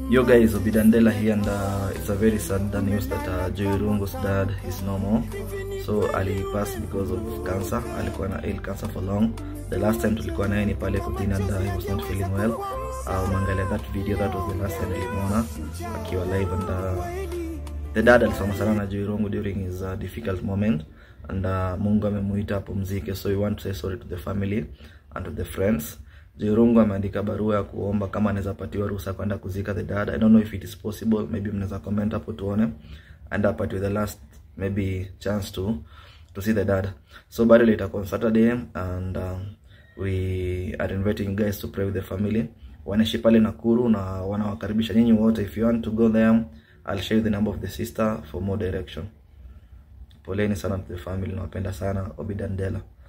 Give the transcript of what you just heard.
Yo guys, Obidandela here and uh, it's a very sad news that uh, Joey Rungo's dad is no more. So alipass because of cancer. Alikuwa na ill cancer for long. The last time tulikuwa naye ni pale kutini and uh, he was not feeling well. Uh, umeangalia that video, that was the last time nilimwona akiwa live and uh, the dad alisoma sana na Joey Rungo during his uh, difficult moment and uh, Mungu amemuita apumzike, so we want to say sorry to the family and to the friends. Joey Rungo ameandika barua ya kuomba kama anaweza patiwa ruhusa kwenda kuzika the dad. I don't know if it is possible, maybe mnaweza comment hapo tuone, and apatiwe the last maybe chance to to see the dad. So burial itakuwa on Saturday and um, we are inviting you guys to pray with the family. Wanaishi pale Nakuru na wanawakaribisha nyinyi wote. If you want to go there, I'll share the number of the sister for more direction. Poleni sana to the family, nawapenda sana. Obidandela.